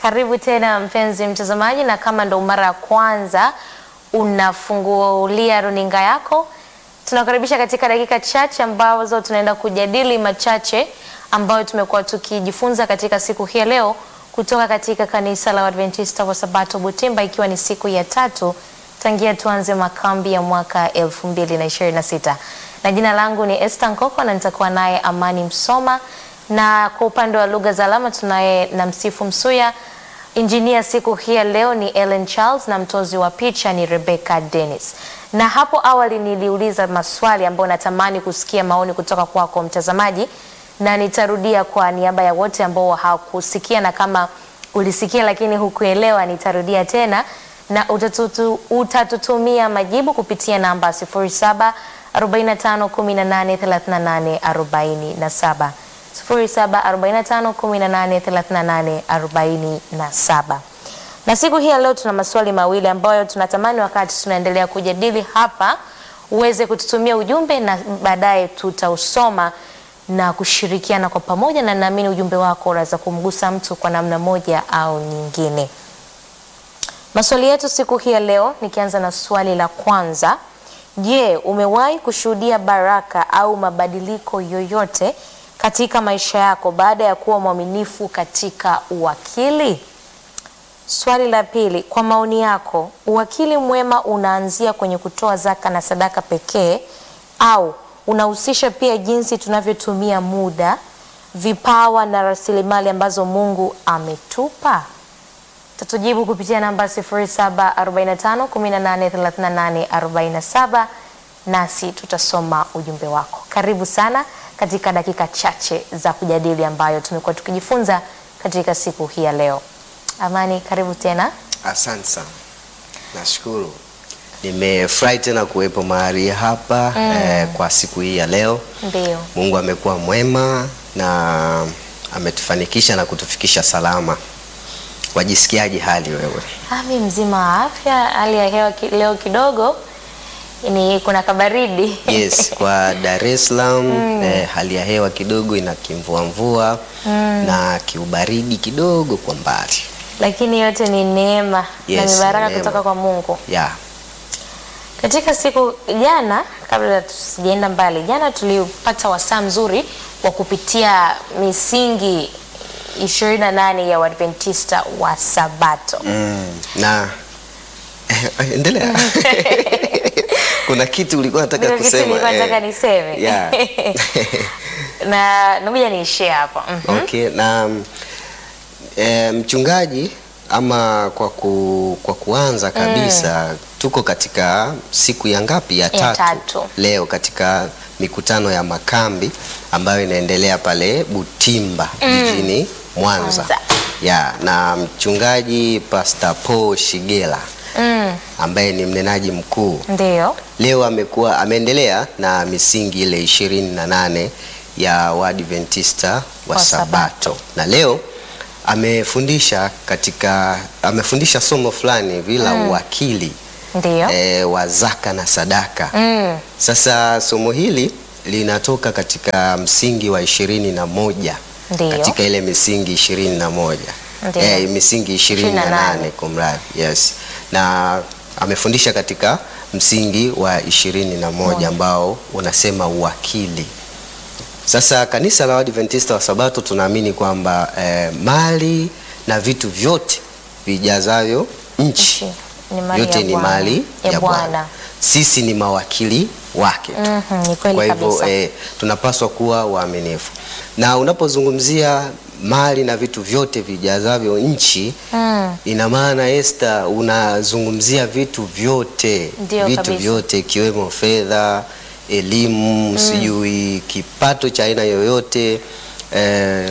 Karibu tena mpenzi mtazamaji, na kama ndo mara ya kwanza unafungulia runinga yako, tunakaribisha katika dakika chache ambazo tunaenda kujadili machache ambayo tumekuwa tukijifunza katika siku hii ya leo kutoka katika kanisa la Adventista wa Sabato Butimba, ikiwa ni siku ya tatu tangia tuanze makambi ya mwaka 2026 na jina langu ni Esther Nkoko na nitakuwa naye Amani Msoma, na kwa upande wa lugha za alama tunaye na Msifu Msuya. Injinia siku hii ya leo ni Ellen Charles na mtozi wa picha ni Rebecca Dennis. Na hapo awali niliuliza maswali ambayo natamani kusikia maoni kutoka kwako mtazamaji, na nitarudia kwa niaba ya wote ambao hawakusikia, na kama ulisikia lakini hukuelewa, nitarudia tena na utatutu, utatutumia majibu kupitia namba 07 45 18 38 47 07 45 18 38 47. Na siku hii ya leo tuna maswali mawili ambayo tunatamani wakati tunaendelea kujadili hapa uweze kututumia ujumbe na baadaye tutausoma na kushirikiana kwa pamoja, na naamini ujumbe wako unaweza kumgusa mtu kwa namna moja au nyingine. Maswali yetu siku hii ya leo, nikianza na swali la kwanza. Je, umewahi kushuhudia baraka au mabadiliko yoyote katika maisha yako baada ya kuwa mwaminifu katika uwakili? Swali la pili, kwa maoni yako, uwakili mwema unaanzia kwenye kutoa zaka na sadaka pekee au unahusisha pia jinsi tunavyotumia muda, vipawa na rasilimali ambazo Mungu ametupa? Tatujibu kupitia namba 0745183847 nasi tutasoma ujumbe wako. Karibu sana katika dakika chache za kujadili ambayo tumekuwa tukijifunza katika siku hii ya leo. Amani, karibu tena. Asante sana, nashukuru. Nimefurahi tena kuwepo mahali hapa eh, kwa siku hii ya leo. Ndio. Mungu amekuwa mwema na ametufanikisha na kutufikisha salama. Wajisikiaje hali wewe? Ami mzima wa afya. Hali ya hewa ki, leo kidogo ni kuna kabaridi Yes, kwa Dar es Salaam eh, hali ya hewa kidogo ina kimvuamvua na kiubaridi kidogo kwa mbali. lakini yote ni neema na Yes, mibaraka neema. kutoka kwa Mungu. Yeah. Katika siku jana, kabla tusijaenda mbali, jana tulipata wasaa mzuri wa kupitia misingi 28 ya Waadventista wa Sabato. Mm, na eh, endelea. Kuna kitu ulikuwa unataka Kuna kitu kusema. nilikuwa eh. nataka niseme Yeah. na ngoja niishie hapa. Mhm. Okay, na mm, eh, mchungaji ama kwa, ku, kwa kuanza kabisa tuko katika siku ya ngapi? Ya tatu, tatu. leo katika mikutano ya makambi ambayo inaendelea pale Butimba jijini Mwanza. Mwanza. Ya, na mchungaji Pastor Paul Shigela Mm, ambaye ni mnenaji mkuu ndio. leo amekuwa ameendelea na misingi ile ishirini na nane ya Waadventista wa Wa Sabato. Sabato, na leo amefundisha katika amefundisha somo fulani hivi la uwakili Ndio. e, wa zaka na sadaka. Mm, Sasa somo hili linatoka katika msingi wa ishirini na moja Ndio. katika ile misingi ishirini na moja Ndio. eh, misingi ishirini na 28. nane kumradhi, yes, na amefundisha katika msingi wa ishirini na moja ambao unasema uwakili. Sasa kanisa la Waadventista wa Sabato tunaamini kwamba eh, mali na vitu vyote vijazavyo nchi Nchi ni mali yote ya ni Bwana. mali Ya ya Bwana. Bwana. Sisi ni mawakili wake tu. mhm, ni kweli Kwa hivyo kabisa. eh, tunapaswa kuwa waaminifu, na unapozungumzia mali na vitu vyote vijazavyo nchi Mm, ina maana Esther, unazungumzia vitu vyote Ndio vitu kabisa. vyote ikiwemo fedha, elimu, sijui kipato cha aina yoyote eh,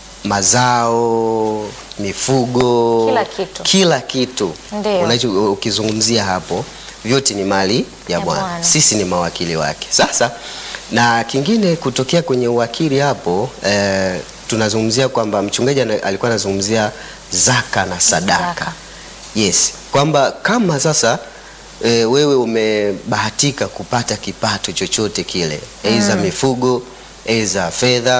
mazao, mifugo, Kila kitu. kila kitu Ndio. unacho ukizungumzia hapo vyote ni mali ya Ya Bwana. Bwana. Sisi ni mawakili wake. Sasa na kingine kutokea kwenye uwakili hapo eh, tunazungumzia kwamba mchungaji ana- alikuwa anazungumzia zaka na sadaka. Sadaka. Yes, kwamba kama sasa e, wewe umebahatika kupata kipato chochote kile, aidha mifugo, aidha fedha,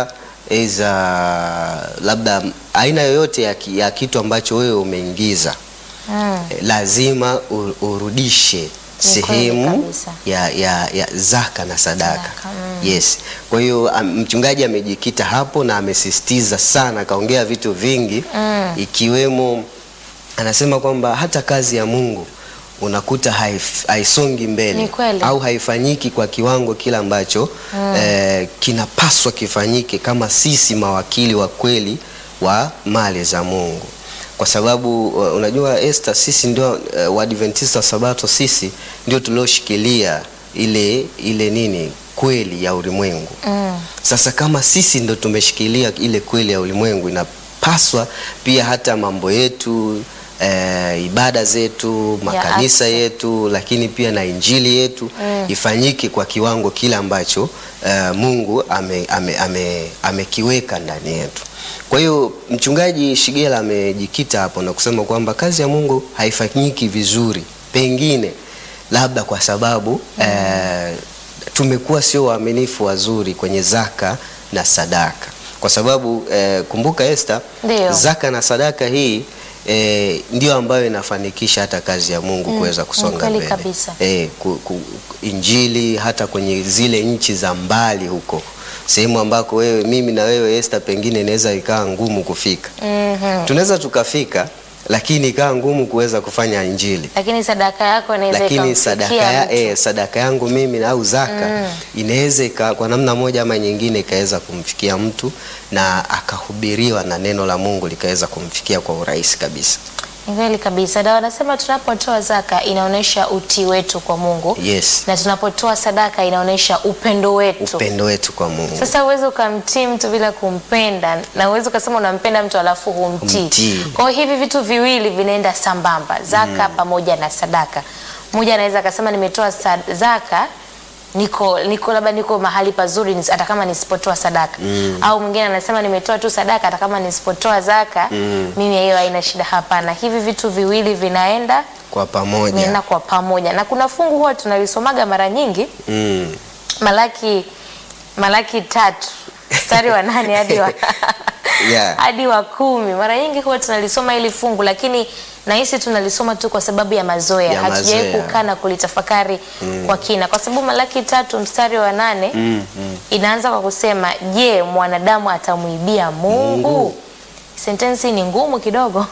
eza labda aina yoyote ya, ki- ya kitu ambacho wewe umeingiza Mm. eh, lazima u- urudishe Ni kweli sehemu kabisa. ya, ya, ya zaka na sadaka, Sadaka, mm. yes. Kwa hiyo am- mchungaji amejikita hapo na amesisitiza sana, akaongea vitu vingi Mm. ikiwemo anasema kwamba hata kazi ya Mungu unakuta haif, haisongi mbele Ni kweli. au haifanyiki kwa kiwango kile ambacho eh, kinapaswa kifanyike kama sisi mawakili wa kweli wa mali za Mungu, kwa sababu uh, unajua Esther, sisi ndio uh, Waadventista wa Sabato, sisi ndio tulioshikilia ile ile nini kweli ya ulimwengu. Mm. Sasa kama sisi ndo tumeshikilia ile kweli ya ulimwengu, inapaswa pia hata mambo yetu eh, ibada zetu, makanisa afya. yetu, lakini pia na injili yetu Mm. ifanyike kwa kiwango kile ambacho eh, Mungu amekiweka ame, ame, amekiweka ndani yetu. Kwa hiyo mchungaji Shigela amejikita hapo na kusema kwamba kazi ya Mungu haifanyiki vizuri, pengine labda kwa sababu eh, tumekuwa sio waaminifu wazuri kwenye zaka na sadaka, kwa sababu eh, kumbuka Esther, Ndio. zaka na sadaka hii eh, ndio ambayo inafanikisha hata kazi ya Mungu kuweza kusonga kweli mbele kabisa. eh, ku, ku, injili hata kwenye zile nchi za mbali huko sehemu ambako wewe mimi na wewe Esther pengine inaweza ikawa ngumu kufika. Mhm. Tunaweza tukafika, lakini ikawa ngumu kuweza kufanya injili Lakini sadaka yako inaweza lakini ikamfikia sadaka, ya, mtu. eh, sadaka yangu mimi au zaka inaweza ika- kwa namna moja ama nyingine ikaweza kumfikia mtu na akahubiriwa na neno la Mungu likaweza kumfikia kwa urahisi kabisa. Ni kweli kabisa. Na wanasema tunapotoa zaka inaonyesha utii wetu kwa Mungu Yes, na tunapotoa sadaka inaonyesha upendo wetu. upendo wetu kwa Mungu. Sasa uwezi ukamtii mtu bila kumpenda, na uwezi ukasema unampenda mtu alafu humtii. Humtii. Kwa hiyo hivi vitu viwili vinaenda sambamba, zaka pamoja na sadaka. Mmoja anaweza akasema nimetoa sa- zaka niko niko labda niko mahali pazuri nis- hata kama nisipotoa sadaka au mwingine anasema nimetoa tu sadaka hata kama nisipotoa zaka mimi hiyo haina shida. Hapana, hivi vitu viwili vinaenda Kwa pamoja. vinaenda kwa pamoja, na kuna fungu huwa tunalisomaga mara nyingi Mm. Malaki Malaki tatu mstari wa nane hadi wa Yeah. hadi wa kumi. Mara nyingi huwa tunalisoma hili fungu, lakini nahisi tunalisoma tu kwa sababu ya mazoea, Ya hatujawahi mazoea. kukaa na kulitafakari kwa kina, kwa sababu Malaki tatu mstari wa nane Mm, mm. inaanza kwa kusema, je, mwanadamu atamwibia Mungu? Sentensi ni ngumu kidogo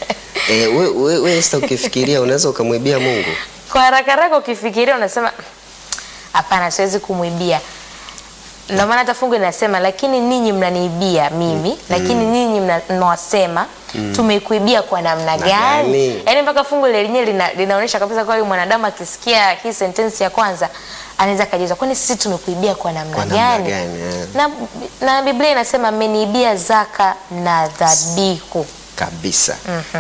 Eh, we, we, we Esther ukifikiria unaweza ukamwibia Mungu. kwa haraka haraka ukifikiria unasema hapana, siwezi kumwibia. Ndio maana hata fungu linasema lakini ninyi mnaniibia mimi, lakini ninyi mna- mnawasema tumekuibia kwa namna Na gani? gani? Yaani mpaka fungu lenyewe lina, linaonyesha kabisa kwa mwanadamu akisikia hii sentensi ya kwanza anaweza akajiuliza kwani sisi tumekuibia kwa namna Kwa namna gani? gani, eh. Na, na Biblia inasema mmeniibia zaka na dhabihu. Kabisa.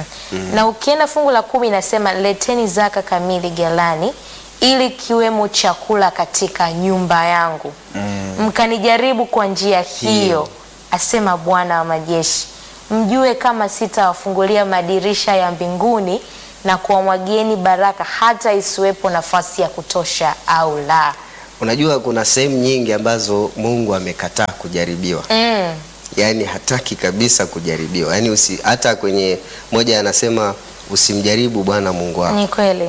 Na ukienda fungu la kumi inasema leteni zaka kamili ghalani, ili kiwemo chakula katika nyumba yangu, mkanijaribu kwa njia hiyo, asema Bwana wa majeshi, mjue kama sitawafungulia madirisha ya mbinguni na kuwamwagieni baraka hata isiwepo nafasi ya kutosha au la. Unajua kuna sehemu nyingi ambazo Mungu amekataa kujaribiwa. Mm, Yaani hataki kabisa kujaribiwa. Yaani usi, hata kwenye moja anasema usimjaribu Bwana Mungu wako. ni kweli.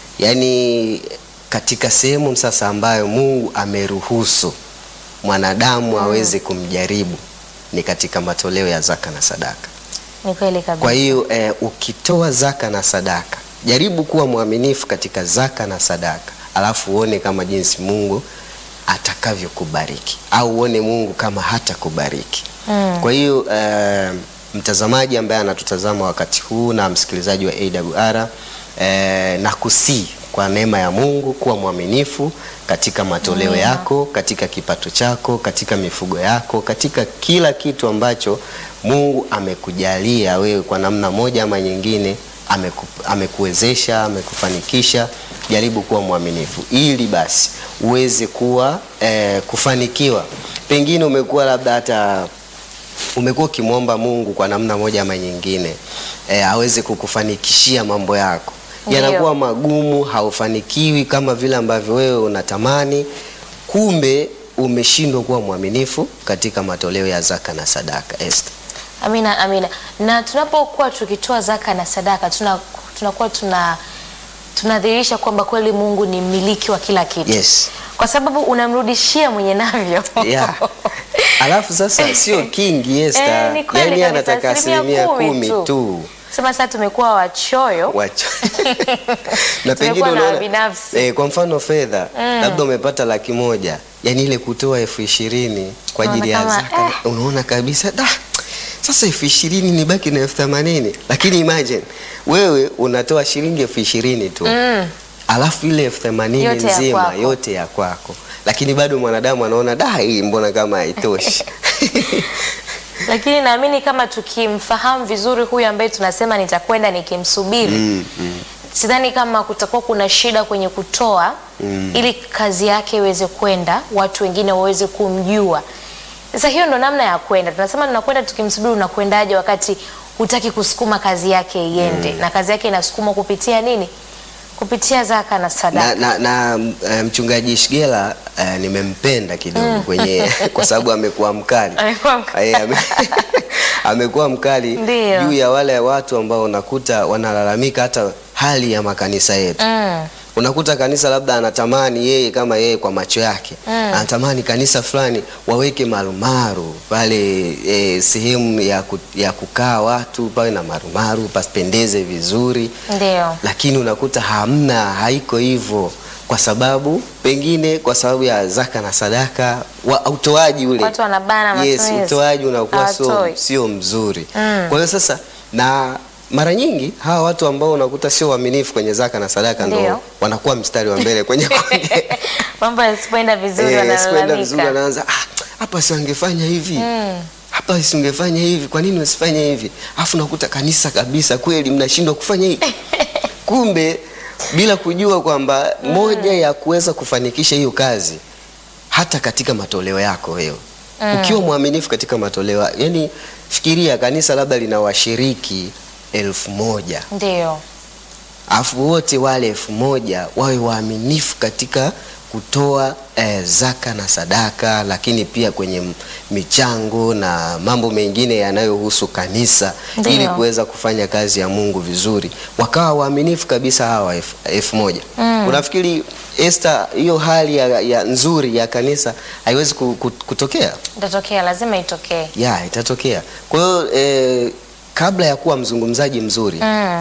Yaani katika sehemu sasa ambayo Mungu ameruhusu mwanadamu aweze kumjaribu ni katika matoleo ya zaka na sadaka. Ni kweli kabisa. Kwa hiyo eh, ukitoa zaka na sadaka, jaribu kuwa mwaminifu katika zaka na sadaka, alafu uone kama jinsi Mungu atakavyokubariki au uone Mungu kama hatakubariki. Mm. Kwa hiyo eh, mtazamaji ambaye anatutazama wakati huu na msikilizaji wa AWR eh, na kusii kwa neema ya Mungu kuwa mwaminifu katika matoleo yako, katika kipato chako, katika mifugo yako, katika kila kitu ambacho Mungu amekujalia wewe kwa namna moja ama nyingine, ameku, amekuwezesha, amekufanikisha. Jaribu kuwa mwaminifu ili basi uweze kuwa eh, kufanikiwa. Pengine umekuwa labda hata umekuwa ukimwomba Mungu kwa namna moja ama nyingine e, aweze kukufanikishia mambo yako, Ndiyo. yanakuwa magumu, haufanikiwi kama vile ambavyo wewe unatamani. Kumbe umeshindwa kuwa mwaminifu katika matoleo ya zaka na sadaka Esther. Amina, amina. Na tunapokuwa tukitoa zaka na sadaka tuna tunakuwa tuna tunadhihirisha kwamba kweli Mungu ni mmiliki wa kila kitu. Yes. Kwa sababu unamrudishia mwenye navyo. Yeah. Alafu sasa sio kingi Esther. Eh, ni kweli Yaani kabisa, anataka asilimia asilimia kumi kumi tu. tu. Sema sasa tumekuwa wachoyo. Wacha. na pengine Tumekuwa na unaona binafsi. eh, kwa mfano fedha labda umepata laki moja yani ile kutoa elfu ishirini kwa ajili ya Unaona kama, zaka unaona kabisa da sasa elfu ishirini ni baki na elfu themanini lakini imagine wewe unatoa shilingi elfu ishirini tu Mm. alafu ile elfu themanini Yote ya nzima kwako. yote ya kwako lakini bado mwanadamu anaona da hii mbona kama haitoshi Lakini naamini kama tukimfahamu vizuri huyu ambaye tunasema nitakwenda nikimsubiri mm, mm. sidhani kama kutakuwa kuna shida kwenye kutoa ili kazi yake iweze kwenda, watu wengine waweze kumjua. Sasa hiyo ndo namna ya kwenda. Tunasema tunakwenda tukimsubiri, unakwendaje wakati hutaki kusukuma kazi yake iende, na kazi yake inasukumwa kupitia nini? Kupitia zaka na sadaka. na, na, na eh, mchungaji Shigela eh, nimempenda kidogo kwenye kwa sababu amekuwa mkali Amekuwa mkali. Eh, ame- amekuwa mkali Ndio. juu ya wale watu ambao unakuta wanalalamika hata hali ya makanisa yetu Mm. unakuta kanisa labda anatamani yeye kama yeye kwa macho yake anatamani kanisa fulani waweke marumaru pale e, sehemu ya, ku, ya kukaa watu pawe na marumaru pasipendeze vizuri Ndio. lakini unakuta hamna, haiko hivyo, kwa sababu pengine kwa sababu ya zaka na sadaka wa, utoaji ule Watu wanabana yes, matumizi. utoaji unakuwa sio, Hawatoi. sio mzuri Mm. kwa hiyo sasa na mara nyingi hawa watu ambao unakuta sio waaminifu kwenye zaka na sadaka Ndio. ndo wanakuwa mstari wa mbele kwenye kuongea. Mambo yasipoenda vizuri Eh, sikwenda vizuri wanalalamika. anaanza "Ah, hapa si wangefanya hivi Mm. hapa si ungefanya hivi, kwa nini usifanye hivi? Alafu nakuta kanisa kabisa kweli mnashindwa kufanya hivi. Kumbe bila kujua kwamba moja ya kuweza kufanikisha hiyo kazi hata katika matoleo yako wewe ukiwa mwaminifu katika matoleo, yani fikiria kanisa labda lina washiriki elfu moja Ndio. alafu wote wale elfu moja wawe waaminifu katika kutoa eh, zaka na sadaka, lakini pia kwenye m- michango na mambo mengine yanayohusu kanisa Ndiyo. ili kuweza kufanya kazi ya Mungu vizuri, wakawa waaminifu kabisa hawa elfu elfu moja. Unafikiri Esther, hiyo hali ya, ya nzuri ya kanisa haiwezi ku- ku- kutokea? Itatokea, lazima itokee. Ya, itatokea. Kwa hiyo eh, kabla ya kuwa mzungumzaji mzuri Mm.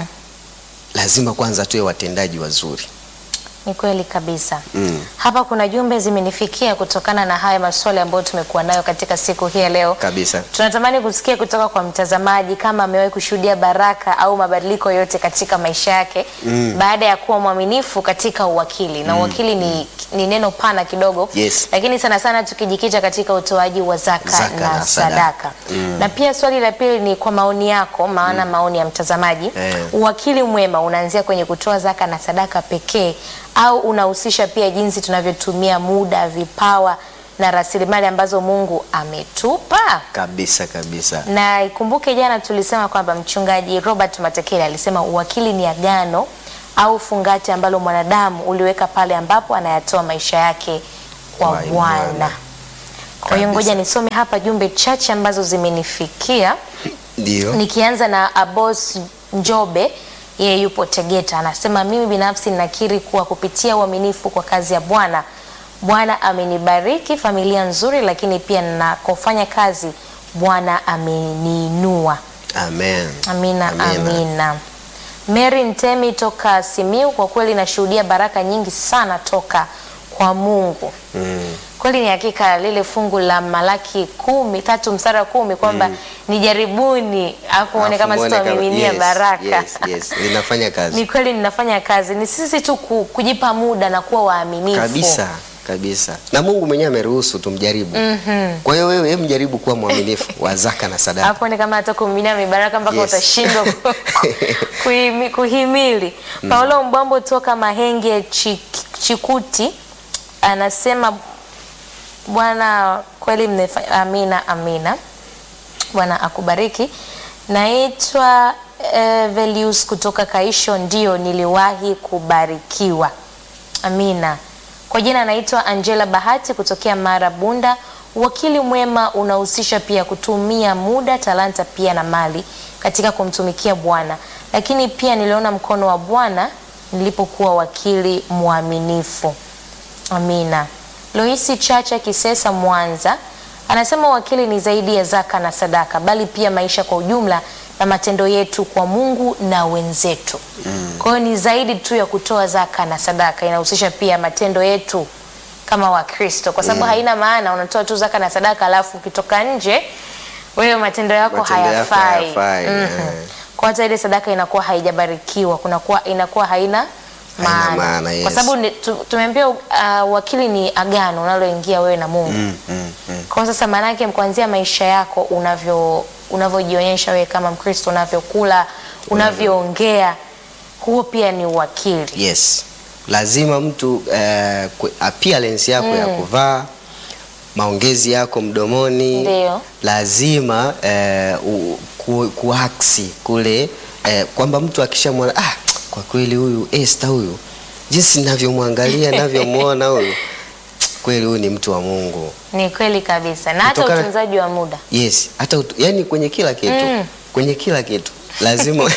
lazima kwanza tuwe watendaji wazuri. Ni kweli kabisa. Mm. Hapa kuna jumbe zimenifikia kutokana na haya maswali ambayo tumekuwa nayo katika siku hii ya leo. Kabisa. Tunatamani kusikia kutoka kwa mtazamaji kama amewahi kushuhudia baraka au mabadiliko yote katika maisha yake baada ya kuwa mwaminifu katika uwakili. Na uwakili ni, ni neno pana kidogo, Yes. lakini sana sana tukijikita katika utoaji wa zaka, Zaka na, na sadaka. sadaka. Na pia swali la pili ni kwa maoni yako, maana maoni ya mtazamaji Eh. uwakili mwema unaanzia kwenye kutoa zaka na sadaka pekee au unahusisha pia jinsi tunavyotumia muda, vipawa na rasilimali ambazo Mungu ametupa? Kabisa kabisa. Na ikumbuke jana tulisema kwamba mchungaji Robert Matekele alisema uwakili ni agano au fungati ambalo mwanadamu uliweka pale ambapo anayatoa maisha yake kwa Kwa Bwana. Bwana. Kwa hiyo Kabisa. ngoja nisome hapa jumbe chache ambazo zimenifikia. Ndio. Nikianza na Abos Njobe, yeye yupo Tegeta, anasema mimi binafsi ninakiri kuwa kupitia uaminifu kwa kazi ya Bwana, Bwana amenibariki familia nzuri, lakini pia ninakofanya kazi Bwana ameniinua. Amen. Amina, amina. Mary Ntemi toka Simiu, kwa kweli nashuhudia baraka nyingi sana toka kwa Mungu. Mm. Kweli ni hakika lile fungu la Malaki kumi tatu mstari wa kumi kwamba nijaribuni afu uone Alafu kama muone sitawamiminia yes, baraka. Yes, yes. Linafanya kazi. Ni kweli ninafanya kazi, ni sisi tu ku- kujipa muda na kuwa waaminifu Kabisa. Kabisa. Na Mungu mwenyewe ameruhusu tumjaribu. Kwa hiyo wewe hebu jaribu kuwa mwaminifu wa zaka na sadaka. hapo ni kama hata kumiminia mibaraka mpaka Yes. utashindwa ku- kuhimi- kuhimili. Paulo Mbwambo toka Mahenge Chik- Chikuti anasema Bwana kweli mmefa- amina, amina. Bwana akubariki. Naitwa eh, Velius kutoka Kaisho, ndio niliwahi kubarikiwa. Amina. Kwa jina anaitwa Angela Bahati kutokea Mara Bunda. Uwakili mwema unahusisha pia kutumia muda, talanta pia na mali katika kumtumikia Bwana, lakini pia niliona mkono wa Bwana nilipokuwa wakili mwaminifu. Amina. Loisi Chacha Kisesa Mwanza anasema wakili ni zaidi ya zaka na sadaka, bali pia maisha kwa ujumla na matendo yetu kwa Mungu na wenzetu. Kwa hiyo ni zaidi tu ya kutoa zaka na sadaka, inahusisha pia matendo yetu kama Wakristo, kwa sababu haina maana unatoa tu zaka na sadaka alafu ukitoka nje wewe matendo yako Matendo yako hayafai. hayafai, Mhm. eh. Kwa hata ile sadaka inakuwa haijabarikiwa, kunakuwa inakuwa haina Haina maana, maana, yes. kwa sababu ni- tu- tumeambiwa uh, wakili ni agano unaloingia wewe na Mungu. Mm, mm, mm. Kwa sasa maana yake kuanzia maisha yako unavyo unavyojionyesha wewe kama Mkristo, unavyokula, unavyoongea, huo pia ni uwakili. Yes, lazima mtu eh, ku- appearance yako ya kuvaa, maongezi yako mdomoni, Ndio. lazima eh, u- ku, kuaksi kule eh, kwamba mtu akishamwona ah, kwa kweli huyu Esther huyu jinsi ninavyomwangalia ninavyomwona huyu kweli huyu ni mtu wa Mungu. Ni kweli kabisa, na hata Kutokana- utunzaji wa muda. Yes, hata utu, yani kwenye kila kitu Mm. kwenye kila kitu lazima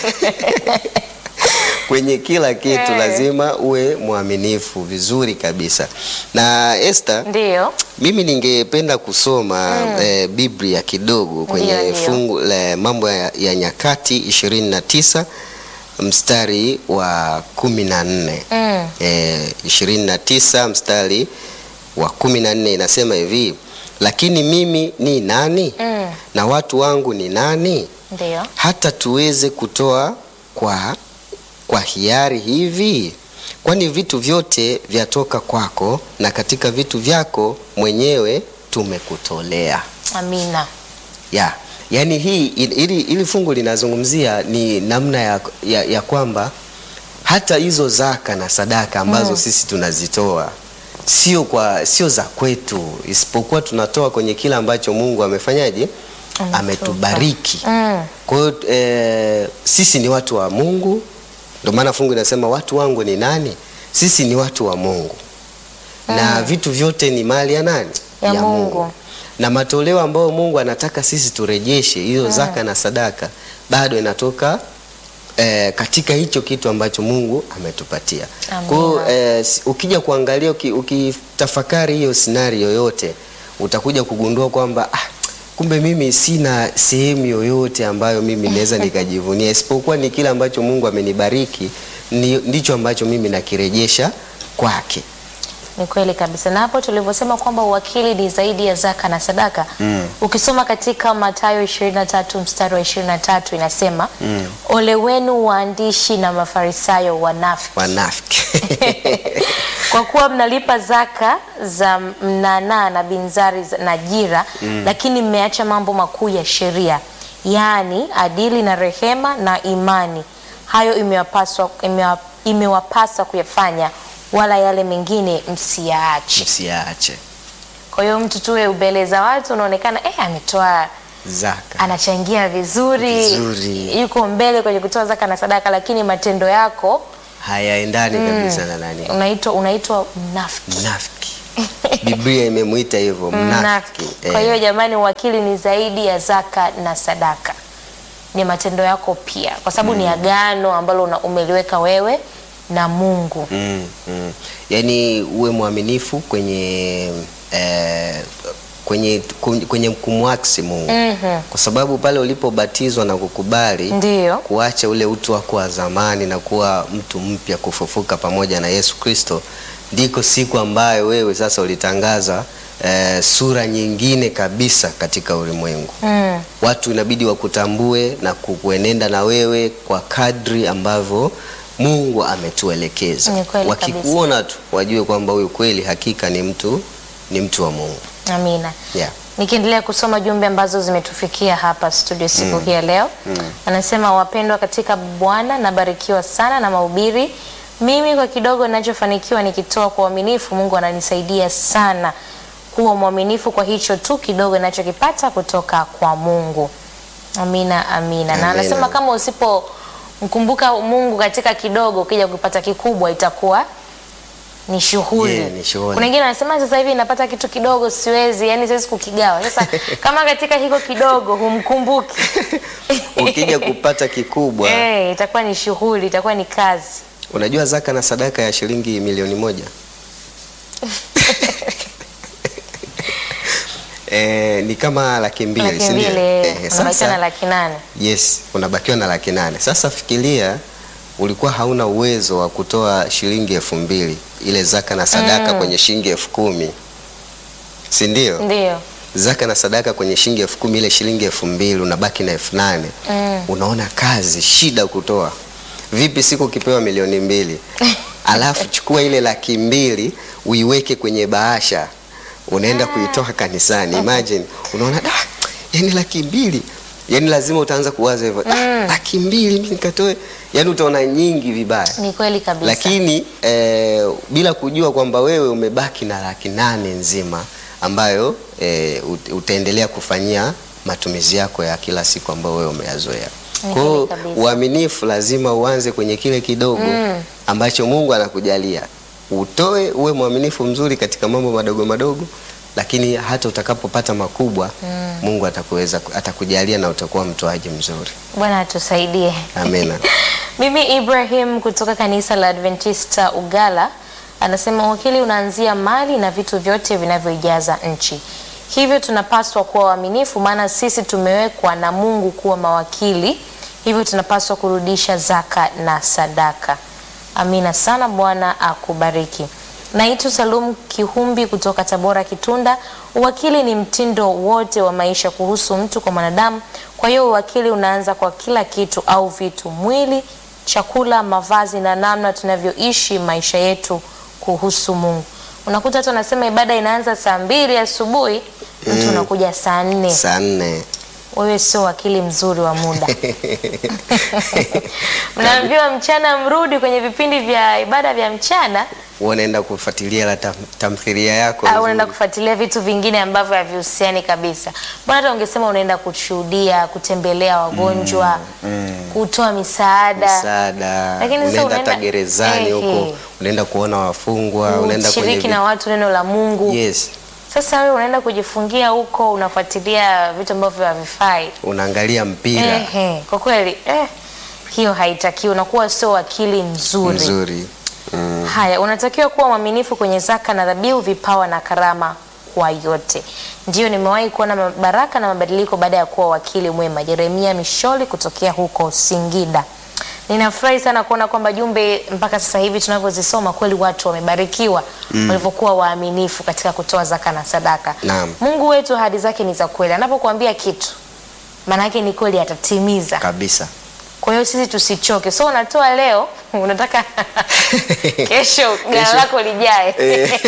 kwenye kila kitu Eh. lazima uwe mwaminifu vizuri kabisa. Na Esther, Ndio. mimi ningependa kusoma eh, Biblia kidogo kwenye Ndio, ndio. fungu la mambo ya, ya Nyakati 29 mstari wa kumi na nne Mm. eh, 29 mstari wa kumi na nne inasema hivi, lakini mimi ni nani Mm. na watu wangu ni nani Ndio. hata tuweze kutoa kwa, kwa hiari hivi? Kwani vitu vyote vyatoka kwako, na katika vitu vyako mwenyewe tumekutolea. Amina. Ya, yaani hii ili, ili fungu linazungumzia ni namna ya, ya, ya kwamba hata hizo zaka na sadaka ambazo sisi tunazitoa sio kwa sio za kwetu, isipokuwa tunatoa kwenye kile ambacho Mungu amefanyaje, Ametupa. ametubariki. Mm. Kwa hiyo eh, sisi ni watu wa Mungu, ndio maana fungu linasema watu wangu ni nani? Sisi ni watu wa Mungu na vitu vyote ni mali ya nani? Ya Mungu. Na matoleo ambayo Mungu anataka sisi turejeshe hiyo zaka na sadaka bado inatoka eh, katika hicho kitu ambacho Mungu ametupatia. Amina. Kwa hiyo eh, si- ukija kuangalia uki- ukitafakari hiyo scenario yote utakuja kugundua kwamba ah, kumbe mimi sina sehemu yoyote ambayo mimi naweza nikajivunia isipokuwa ni kile ambacho Mungu amenibariki ni, ndicho ambacho mimi nakirejesha kwake. Ni kweli kabisa, na hapo tulivyosema kwamba uwakili ni zaidi ya zaka na sadaka Mm. ukisoma katika Mathayo 23 mstari wa 23 inasema ole wenu waandishi na mafarisayo wanafiki Wanafiki. kwa kuwa mnalipa zaka za mnanaa na binzari za- na jira lakini mmeacha mambo makuu ya sheria yaani adili na rehema na imani hayo imewapaswa imewa- imewapasa kuyafanya wala yale mengine msiyaache Msiache kwa hiyo mtu tuwe ubele za watu unaonekana eh, ametoa zaka. anachangia vizuri, Vizuri. yuko mbele kwenye kutoa zaka na sadaka lakini matendo yako hayaendani kabisa na nani unaitwa unaitwa mnafiki mnafiki. Biblia imemwita hivyo mnafiki. mnafiki. Kwa hiyo jamani, uwakili ni zaidi ya zaka na sadaka, ni matendo yako pia, kwa sababu ni agano ambalo una- umeliweka wewe na Mungu. Mm, mm. Yaani uwe mwaminifu kwenye eh, kwenye kwenye kumwaksi Mungu Mhm. kwa sababu pale ulipobatizwa na kukubali Ndiyo. kuacha ule utu wako wa zamani na kuwa mtu mpya kufufuka pamoja na Yesu Kristo, ndiko siku ambayo wewe sasa ulitangaza eh, sura nyingine kabisa katika ulimwengu. Mm. Watu inabidi wakutambue na kuenenda na wewe kwa kadri ambavyo Mungu ametuelekeza. Ni kweli Wakikuona tu wajue kwamba huyu kweli hakika ni mtu ni mtu wa Mungu. Amina. Yeah. Nikiendelea kusoma jumbe ambazo zimetufikia hapa studio siku hii ya leo, anasema wapendwa katika Bwana, nabarikiwa sana na mahubiri. Mimi kwa kidogo ninachofanikiwa nikitoa kwa uaminifu, Mungu ananisaidia sana kuwa mwaminifu kwa hicho tu kidogo ninachokipata kutoka kwa Mungu. Amina, amina. Na Amina. anasema kama usipomkumbuka Mungu katika kidogo, ukija kupata kikubwa itakuwa ni shughuli. Yeah, ni shughuli. Kuna wengine wanasema sasa hivi napata kitu kidogo siwezi, yani siwezi kukigawa. Sasa kama katika hiko kidogo humkumbuki ukija kupata kikubwa eh, itakuwa ni shughuli, itakuwa ni kazi. unajua zaka na sadaka ya shilingi milioni moja Eh, ni kama laki mbili Laki si ndio? mbili Eh, unabakiwa sasa- na laki nane. Yes, unabakiwa na laki nane. Sasa fikiria ulikuwa hauna uwezo wa kutoa shilingi elfu mbili ile zaka na sadaka kwenye shilingi elfu kumi si ndio? Ndio. Zaka na sadaka kwenye shilingi elfu kumi ile shilingi elfu mbili unabaki na elfu nane Mm. Unaona kazi shida kutoa. Vipi siku ukipewa milioni mbili alafu chukua ile laki mbili uiweke kwenye bahasha unaenda kuitoa kanisani. Imagine unaona da, yani laki mbili yani lazima utaanza kuwaza hivyo "Ah, laki mbili mimi nikatoe, yani utaona nyingi vibaya Ni kweli kabisa. lakini eh, bila kujua kwamba wewe umebaki na laki nane nzima ambayo eh, ut- utaendelea kufanyia matumizi yako ya kila siku ambayo wewe umeyazoea. Ni Kwa hiyo kweli kabisa. uaminifu lazima uanze kwenye kile kidogo ambacho Mungu anakujalia. Utoe, uwe mwaminifu mzuri katika mambo madogo madogo, lakini hata utakapopata makubwa Mungu atakuweza atakujalia na utakuwa mtoaji mzuri. Bwana atusaidie. Amena. Mimi Ibrahim kutoka kanisa la Adventista Ugala anasema uwakili unaanzia mali na vitu vyote vinavyoijaza nchi, hivyo tunapaswa kuwa waaminifu, maana sisi tumewekwa na Mungu kuwa mawakili, hivyo tunapaswa kurudisha zaka na sadaka. Amina sana, Bwana akubariki. Naitwa Salum Kihumbi kutoka Tabora Kitunda. Uwakili ni mtindo wote wa maisha kuhusu mtu kwa mwanadamu. Kwa hiyo uwakili unaanza kwa kila kitu au vitu, mwili, chakula, mavazi na namna tunavyoishi maisha yetu kuhusu Mungu. Unakuta watu wanasema ibada inaanza saa mbili asubuhi, mtu unakuja saa nne. Saa nne Wewe sio wakili mzuri wa muda. Mnaambiwa mchana mrudi kwenye vipindi vya ibada vya mchana unaenda kufuatilia la tam, tamthilia yako au unaenda nzuri. kufuatilia vitu vingine ambavyo havihusiani kabisa. Mbona hata ungesema unaenda kushuhudia, kutembelea wagonjwa, kutoa misaada, msaada Lakini sasa unaenda hata unaenda- gerezani Ehe. huko unaenda kuona wafungwa unaenda kwenye kushiriki vi- na watu neno la Mungu. yes Sasa wewe unaenda kujifungia huko, unafuatilia vitu ambavyo havifai. unaangalia mpira Ehe, kwa kweli eh, hiyo haitakiwi, unakuwa sio wakili mzuri. mzuri mm. Haya, unatakiwa kuwa mwaminifu kwenye zaka na dhabihu, vipawa na karama kwa yote. Ndiyo, nimewahi kuona baraka na mabadiliko baada ya kuwa wakili mwema. Jeremia Misholi kutokea huko Singida. Ninafurahi sana kuona kwamba jumbe mpaka sasa hivi tunavyozisoma kweli watu wamebarikiwa walivyokuwa waaminifu katika kutoa zaka na sadaka. Naam. Mungu wetu ahadi zake ni za kweli. Anapokuambia kitu maana yake ni kweli atatimiza. kabisa Kwa hiyo sisi tusichoke. So unatoa leo, unataka kesho gala Kesho. lako lijae. Eh.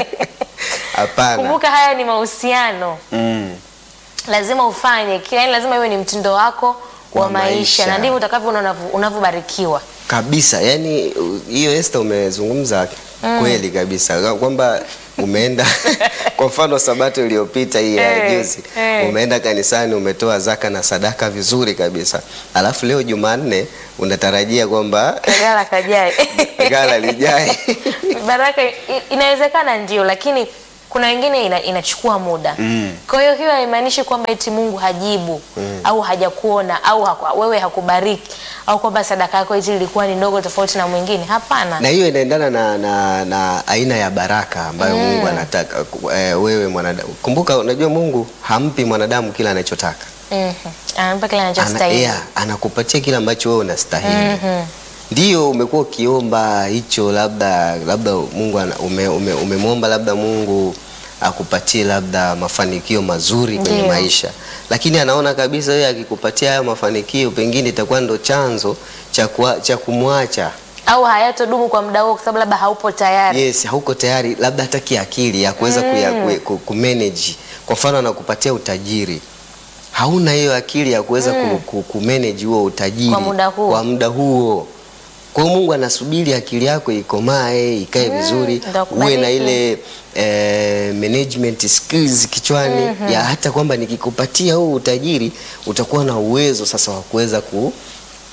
hapana Kumbuka haya ni mahusiano, mm. lazima ufanye kila, yani lazima iwe ni mtindo wako wa Wa maisha, maisha. na ndivyo utakavyoona unavyo- unavyobarikiwa. kabisa yani u- hiyo Esther umezungumza kweli kabisa kwamba umeenda kwa mfano sabato iliyopita hii ya Eh, juzi eh. umeenda kanisani umetoa zaka na sadaka vizuri kabisa alafu leo Jumanne unatarajia kwamba Gala kajae. gala lijae Baraka i- inawezekana ndio, lakini kuna wengine ina, inachukua muda Mm. kwa hiyo hiyo haimaanishi kwamba eti Mungu hajibu au hajakuona au haku, wewe hakubariki au kwamba sadaka yako eti ilikuwa ni ndogo tofauti na mwingine. Hapana. na hiyo inaendana na, na, na aina ya baraka ambayo Mungu anataka ku- eh, wewe mwanadamu. Kumbuka, unajua Mungu hampi mwanadamu kila anachotaka Mhm. Anampa kile ana, anachostahili. yeah, anakupatia kile ambacho wewe unastahili. Ndio umekuwa ukiomba hicho, labda labda Mungu ana- ume, ume, umemwomba labda Mungu akupatie labda mafanikio mazuri kwenye Ndio. maisha, lakini anaona kabisa wewe akikupatia hayo mafanikio pengine itakuwa ndo chanzo cha kuwa- cha kumwacha Au hayatodumu kwa muda huo kwa sababu labda haupo tayari. Yes, hauko tayari labda hata kiakili ya kuweza kuya- ku- ku- kumanage. Kwa mfano anakupatia utajiri, hauna hiyo akili ya kuweza ku, ku, kumanage huo utajiri Kwa muda huo. kwa muda huo. Kwa hiyo Mungu anasubiri akili yako ikomae ikae vizuri, ndo uwe na akubariki. ile eh, management skills kichwani ya hata kwamba nikikupatia huu utajiri utakuwa na uwezo sasa wa kuweza ku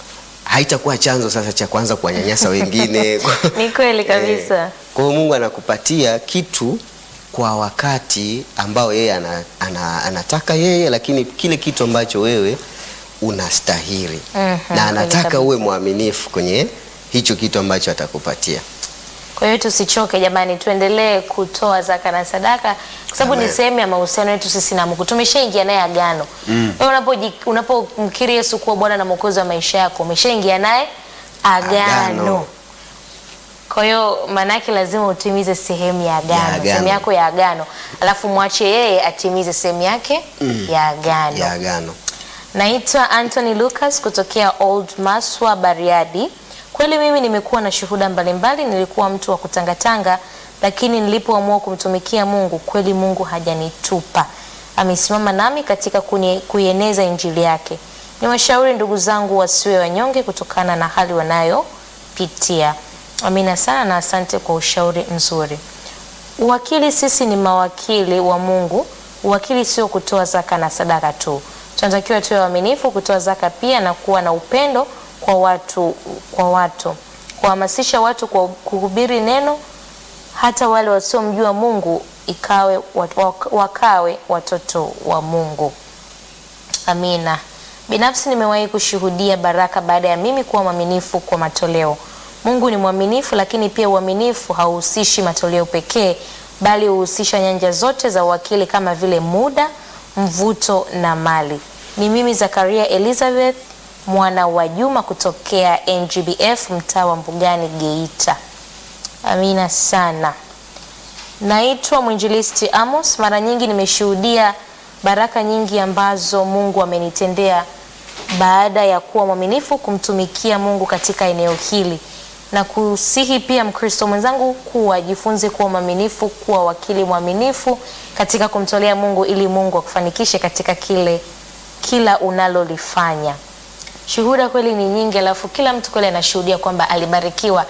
haitakuwa chanzo sasa cha kuanza kuwanyanyasa wengine. Ni kweli kabisa. Eh, Kwa hiyo Mungu anakupatia kitu kwa wakati ambao yeye ana, ana, anataka yeye, lakini kile kitu ambacho wewe unastahili Mhm, na kweli anataka kabisa. uwe mwaminifu kwenye hicho kitu ambacho atakupatia. Kwa hiyo tusichoke jamani, tuendelee kutoa zaka na sadaka kwa sababu ni Amen. sehemu ya mahusiano yetu sisi na Mungu. Tumeshaingia naye agano. Wewe unapoji- unapomkiri Yesu kuwa Bwana na Mwokozi wa maisha yako, umeshaingia naye agano. Agano. Kwa hiyo maana yake lazima utimize sehemu ya agano, agano. sehemu yako ya agano, alafu mwache yeye atimize sehemu yake ya agano. ya agano. Naitwa Anthony Lucas kutokea Old Maswa Bariadi. Kweli mimi nimekuwa na shuhuda mbalimbali. Nilikuwa mtu wa kutangatanga, lakini nilipoamua kumtumikia Mungu, kweli Mungu hajanitupa. Amesimama nami katika kuni- kuieneza injili yake. Niwashauri ndugu zangu wasiwe wanyonge kutokana na hali wanayopitia. Amina sana na asante kwa ushauri mzuri. Uwakili, sisi ni mawakili wa Mungu. Uwakili sio kutoa zaka na sadaka tu, tunatakiwa tuwe waaminifu kutoa zaka pia na kuwa na upendo kwa watu, kwa watu kuhamasisha watu kwa kuhubiri neno, hata wale wasiomjua Mungu ikawe wat- wakawe watoto wa Mungu. Amina. Binafsi nimewahi kushuhudia baraka baada ya mimi kuwa mwaminifu kwa matoleo. Mungu ni mwaminifu, lakini pia uaminifu hauhusishi matoleo pekee, bali huhusisha nyanja zote za uwakili kama vile muda, mvuto na mali. Ni mimi Zakaria Elizabeth mwana wa Juma kutokea NGBF mtaa wa Mbugani Geita. Amina sana. Naitwa mwinjilisti Amos. Mara nyingi nimeshuhudia baraka nyingi ambazo Mungu amenitendea baada ya kuwa mwaminifu kumtumikia Mungu katika eneo hili, na kusihi pia Mkristo mwenzangu kuwa jifunze kuwa mwaminifu, kuwa wakili mwaminifu katika kumtolea Mungu ili Mungu akufanikishe katika kile kila unalolifanya. Shuhuda kweli ni nyingi, alafu kila mtu kweli anashuhudia kwamba alibarikiwa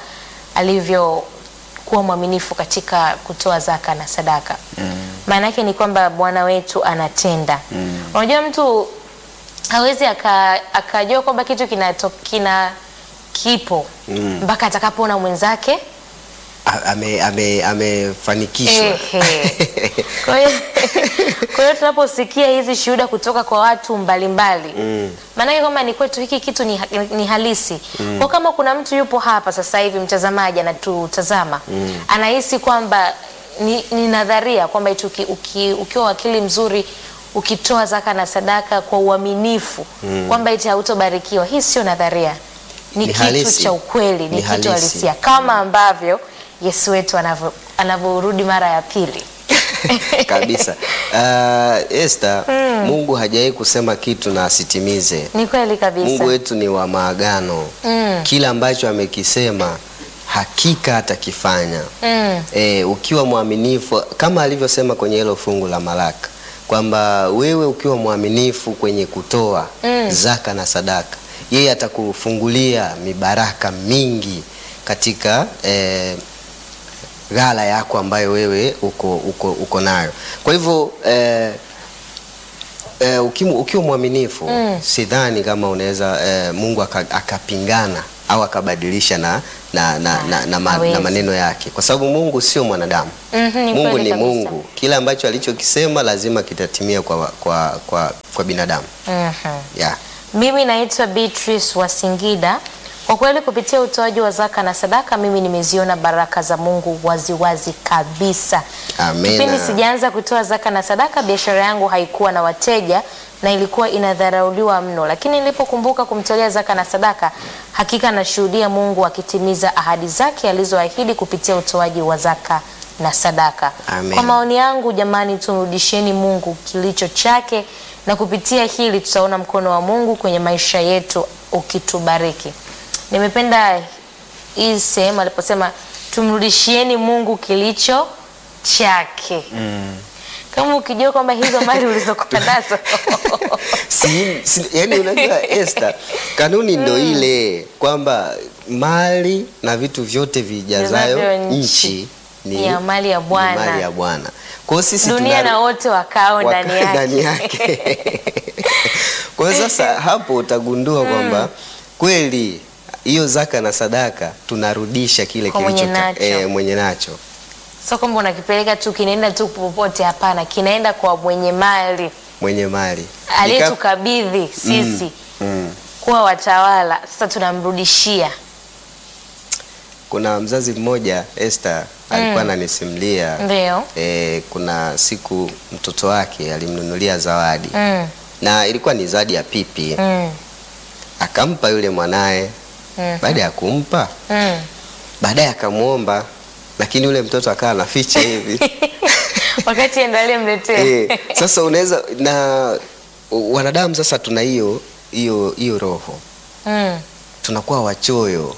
alivyokuwa mwaminifu katika kutoa zaka na sadaka. Maana yake ni kwamba Bwana wetu anatenda. Unajua mtu hawezi aka- akajua kwamba kitu kinato, kina kipo mpaka atakapoona mwenzake A- ame- ame- amefanikishwa Ehe. Kwa hiyo kwa hiyo tunaposikia hizi shuhuda kutoka kwa watu mbalimbali maanake kwamba ni kwetu hiki kitu ni, ni halisi kwa kama kuna mtu yupo hapa sasa hivi mtazamaji anatutazama anahisi kwamba ni, ni nadharia kwamba eti uki, uki, ukiwa wakili mzuri ukitoa zaka na sadaka kwa uaminifu kwamba eti hautobarikiwa hii sio nadharia ni, Ni kitu halisi. cha ukweli ni, Ni kitu halisi. halisia kama ambavyo Yesu wetu anavyo- anavyorudi mara ya pili. kabisa. Uh, Esther, Mungu hajawahi kusema kitu na asitimize. Ni kweli kabisa. Mungu wetu ni wa maagano. Mm. Kila ambacho amekisema hakika atakifanya. Mm. E, ukiwa mwaminifu kama alivyosema kwenye hilo fungu la Malaka kwamba wewe ukiwa mwaminifu kwenye kutoa Mm. zaka na sadaka, yeye atakufungulia mibaraka mingi katika eh, ghala yako ambayo wewe uko, uko, uko nayo. Kwa hivyo eh, eh, ukimu- ukiwa mwaminifu Mm. sidhani kama unaweza eh, Mungu aka- akapingana au akabadilisha na, na, na, na, na, ma, Hawezi. na maneno yake, kwa sababu Mungu sio mwanadamu. Mhm, ni Mungu kweli ni kabisa. Mungu, kila ambacho alichokisema lazima kitatimia kwa, kwa, kwa, kwa binadamu Mhm. yeah. Mimi naitwa Beatrice wa Singida. Kwa kweli kupitia utoaji wa zaka na sadaka mimi nimeziona baraka za Mungu waziwazi wazi kabisa. Amina. Kipindi sijaanza kutoa zaka na sadaka, biashara yangu haikuwa na wateja na ilikuwa inadharauliwa mno, lakini nilipokumbuka kumtolea zaka na sadaka, hakika nashuhudia Mungu akitimiza ahadi zake alizoahidi kupitia utoaji wa zaka na sadaka. Amen. Kwa maoni yangu, jamani, tumrudisheni Mungu kilicho chake, na kupitia hili tutaona mkono wa Mungu kwenye maisha yetu ukitubariki. Nimependa hii sehemu aliposema tumrudishieni Mungu kilicho chake. Kama ukijua kwamba hizo mali ulizokuwa nazo si, si, yani unajua Esther, kanuni ndo ile kwamba mali na vitu vyote vijazayo Vijazavyo nchi nchi ni ya mali ya ni Bwana. mali ya Bwana. Kwa hiyo sisi dunia tuna- na wote wakao waka- ndani yake. ndani yake. Kwa hiyo sasa hapo utagundua kwamba kweli hiyo zaka na sadaka tunarudisha kile Kwa mwenye kilicho nacho. eh, mwenye nacho Sio kwamba unakipeleka tu kinaenda tu popote, hapana, kinaenda kwa mwenye mali mwenye mali Nika- aliyetukabidhi sisi mm. kuwa watawala. Sasa tunamrudishia. Kuna mzazi mmoja Esther alikuwa ananisimulia Ndio. eh, kuna siku mtoto wake alimnunulia zawadi Mm. na ilikuwa ni zawadi ya pipi Mm. akampa yule mwanaye. Mhm. Baada ya kumpa, Mm. baadaye akamwomba, lakini yule mtoto akawa anaficha hivi Wakati ndo aliyemletea. eh, sasa unaweza na wanadamu sasa tuna hiyo hiyo hiyo roho Mm. tunakuwa wachoyo.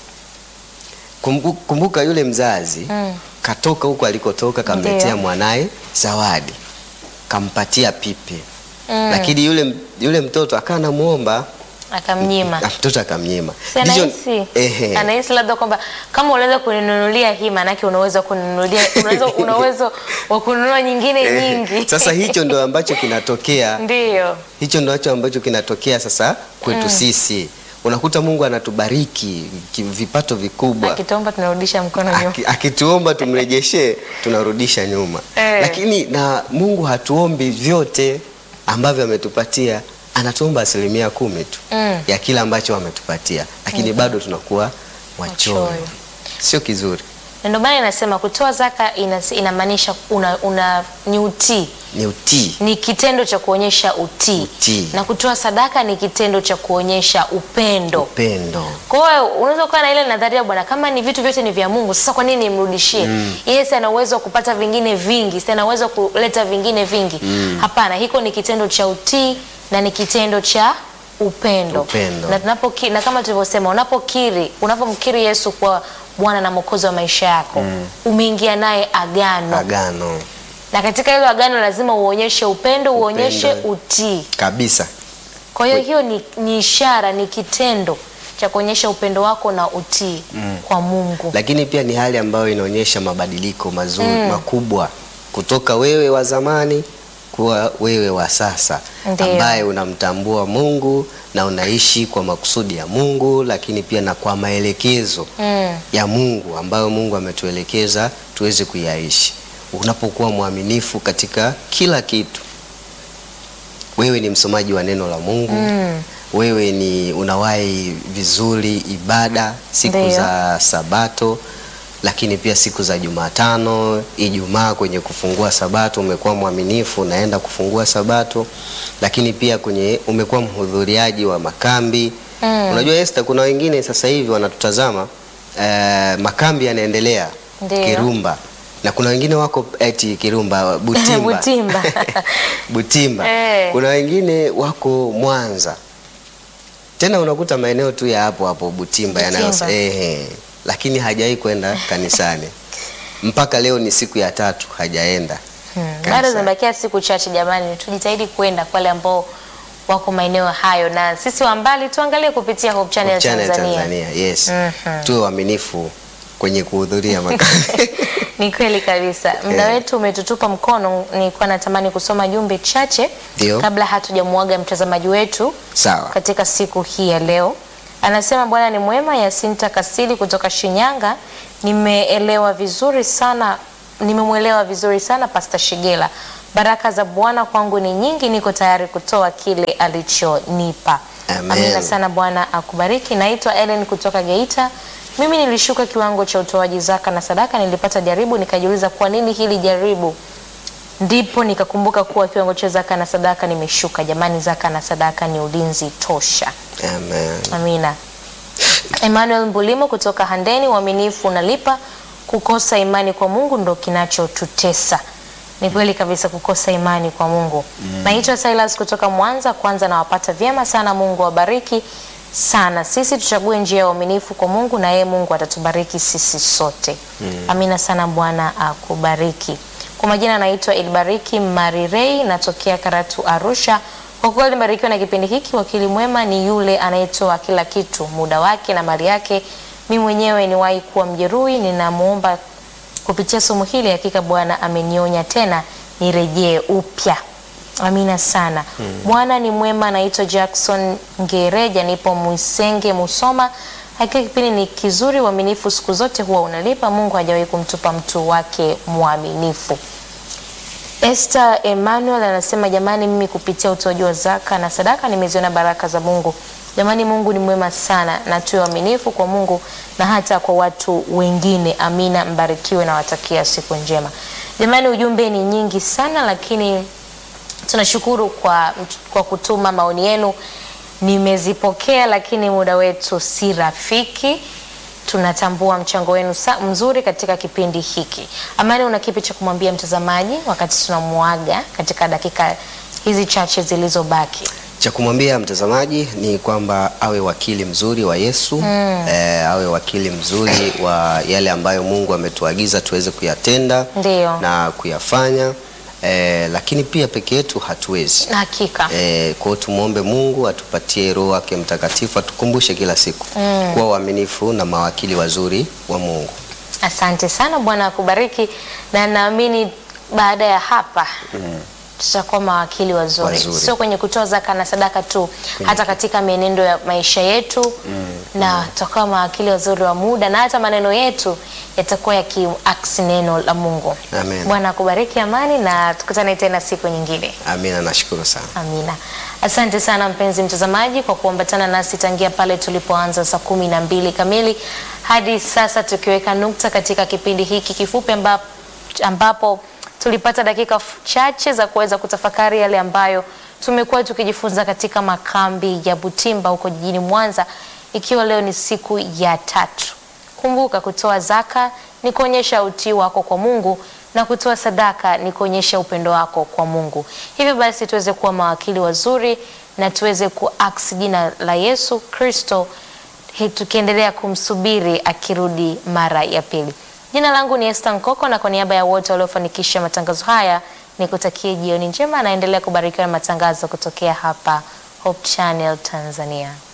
Kumbu, kumbuka yule mzazi Mm. katoka huko alikotoka kamletea Ndio. mwanaye zawadi kampatia pipi Mm. lakini yule, yule mtoto akawa anamuomba Akamnyima. na mtoto akamnyima. Si Ndicho- anahisi ehe. anahisi labda kwamba kama unaweza kuninunulia hii, maanake unaweza kuninunulia, unaweza una uwezo wa kununua nyingine Ehe. nyingi. Sasa hicho ndo ambacho kinatokea Ndiyo. hicho ndo ambacho kinatokea sasa kwetu sisi. Unakuta Mungu anatubariki ki- vipato vikubwa Akitomba tunarudisha mkono nyuma. Aki- akituomba tumrejeshe tunarudisha nyuma Eh. lakini na Mungu hatuombi vyote ambavyo ametupatia anatuomba asilimia kumi tu Mm. ya kile ambacho ametupatia lakini bado tunakuwa wachoyo Wachoyo. sio kizuri Na ndio maana inasema kutoa zaka inas- inamaanisha una, una ni utii, ni utii ni kitendo cha kuonyesha utii. Utii. na kutoa sadaka ni kitendo cha kuonyesha upendo. upendo Kwa hiyo unaweza kuwa na ile nadharia bwana, kama ni vitu vyote ni vya Mungu, sasa kwa nini nimrudishie? Yeye si ana uwezo wa kupata vingine vingi, si ana uwezo wa kuleta vingine vingi. Hapana, hiko ni kitendo cha utii na ni kitendo cha upendo. Upendo. Na tunapoki, na kama tulivyosema, unapokiri, unapomkiri Yesu kuwa Bwana na Mwokozi wa maisha yako, umeingia naye agano. agano Na katika hilo agano lazima uonyeshe upendo, uonyeshe Upendo. utii. kabisa Kwa hiyo hiyo ni, ni ishara, ni kitendo cha kuonyesha upendo wako na utii kwa Mungu. lakini pia ni hali ambayo inaonyesha mabadiliko mazuri makubwa kutoka wewe wa zamani kuwa wewe wa sasa Ndiyo. ambaye unamtambua Mungu na unaishi kwa makusudi ya Mungu, lakini pia na kwa maelekezo Mm. ya Mungu ambayo Mungu ametuelekeza tuweze kuyaishi. Unapokuwa mwaminifu katika kila kitu, wewe ni msomaji wa neno la Mungu Mm. wewe ni unawahi vizuri ibada siku Ndiyo. za Sabato, lakini pia siku za Jumatano, Ijumaa kwenye kufungua Sabato umekuwa mwaminifu, unaenda kufungua Sabato, lakini pia kwenye umekuwa mhudhuriaji wa makambi. Mm. Unajua Esther, kuna wengine sasa hivi wanatutazama eh, makambi yanaendelea Ndiyo. Kirumba na kuna wengine wako eti Kirumba Butimba, Butimba. Butimba. Eh. Kuna wengine wako Mwanza, tena unakuta maeneo tu ya hapo hapo Butimba, Butimba. yanayo ehe, lakini hajawahi kwenda kanisani mpaka leo ni siku ya tatu hajaenda Hmm. kanisani. Bado zimebakia siku chache jamani, tujitahidi kwenda kwa wale ambao wako maeneo hayo, na sisi wa mbali tuangalie kupitia Hope Channel, Hope Channel Tanzania. Tanzania, yes. Mhm. Tuwe waaminifu kwenye kuhudhuria makambi. Ni kweli kabisa. Muda Eh. wetu umetutupa mkono. Nilikuwa natamani kusoma jumbe chache Ndio. kabla hatujamuaga mtazamaji wetu Sawa. katika siku hii ya leo. Anasema Bwana ni mwema. Yasinta Kasili kutoka Shinyanga, nimeelewa vizuri sana, nimemwelewa vizuri sana Pastor Shigela. Baraka za Bwana kwangu ni nyingi, niko tayari kutoa kile alichonipa. Amen. Amina sana, Bwana akubariki. Naitwa Ellen kutoka Geita. Mimi nilishuka kiwango cha utoaji zaka na sadaka, nilipata jaribu, nikajiuliza kwa nini hili jaribu ndipo nikakumbuka kuwa kiwango cha zaka na sadaka nimeshuka. Jamani, zaka na sadaka ni ulinzi tosha. Amen. Amina. Emmanuel Mbulimo kutoka Handeni, uaminifu unalipa, kukosa imani kwa Mungu ndo kinachotutesa. Ni kweli kabisa, kukosa imani kwa Mungu. Naitwa Silas kutoka Mwanza. Kwanza nawapata vyema sana, Mungu awabariki sana. Sisi tuchague njia ya uaminifu kwa Mungu na yeye Mungu atatubariki sisi sote. Amina sana, Bwana akubariki. Kwa majina naitwa Ilbariki Marirei, natokea Karatu, Arusha. Kwa kweli nimebarikiwa na kipindi hiki. Wakili mwema ni yule anayetoa kila kitu, muda wake na mali yake. Mimi mwenyewe niwahi kuwa mjeruhi, ninamwomba kupitia somo hili, hakika Bwana amenionya tena nirejee upya. Amina sana. Bwana ni mwema. Naitwa Jackson Ngereja, nipo Mwisenge, Musoma. Hakika kipindi ni kizuri, uaminifu siku zote huwa unalipa. Mungu hajawahi kumtupa mtu wake mwaminifu. Esther Emmanuel anasema jamani, mimi kupitia utoaji wa zaka na sadaka nimeziona baraka za Mungu. Jamani, Mungu ni mwema sana, na tuwe waaminifu kwa Mungu na hata kwa watu wengine. Amina, mbarikiwe na watakia siku njema. Jamani, ujumbe ni nyingi sana, lakini tunashukuru kwa, kwa kutuma maoni yenu, nimezipokea, lakini muda wetu si rafiki. Tunatambua mchango wenu sa- mzuri katika kipindi hiki. Amani, una kipi cha kumwambia mtazamaji wakati tunamuaga katika dakika hizi chache zilizobaki? Cha kumwambia mtazamaji ni kwamba awe wakili mzuri wa Yesu eh, awe wakili mzuri wa yale ambayo Mungu ametuagiza tuweze kuyatenda Ndiyo. na kuyafanya eh, lakini pia peke yetu hatuwezi. Hakika. Eh, kwa hiyo tumwombe Mungu atupatie Roho wake Mtakatifu atukumbushe kila siku kuwa waaminifu na mawakili wazuri wa Mungu. Asante sana, Bwana akubariki, na naamini baada ya hapa tutakuwa mawakili wazuri, Wazuri. sio kwenye kutoa zaka na sadaka tu, hata katika mienendo ya maisha yetu na tutakuwa mawakili wazuri wa muda, na hata maneno yetu yatakuwa yakiaksi neno la Mungu. Amen. Bwana akubariki, Amani, na tukutane tena siku nyingine. Amina, nashukuru sana. Amina. Asante sana mpenzi mtazamaji kwa kuambatana nasi tangia pale tulipoanza saa kumi na mbili kamili hadi sasa tukiweka nukta katika kipindi hiki kifupi ambapo, ambapo tulipata dakika f- chache za kuweza kutafakari yale ambayo tumekuwa tukijifunza katika makambi ya Butimba huko jijini Mwanza, ikiwa leo ni siku ya tatu. Kumbuka, kutoa zaka ni kuonyesha utii wako kwa Mungu na kutoa sadaka ni kuonyesha upendo wako kwa Mungu. Hivyo basi tuweze kuwa mawakili wazuri na tuweze kuaksi jina la Yesu Kristo hi- tukiendelea kumsubiri akirudi mara ya pili. Jina langu ni Esther Nkoko na kwa niaba ya wote waliofanikisha matangazo haya nikutakie jioni njema, naendelea kubarikiwa na matangazo kutokea hapa Hope Channel Tanzania.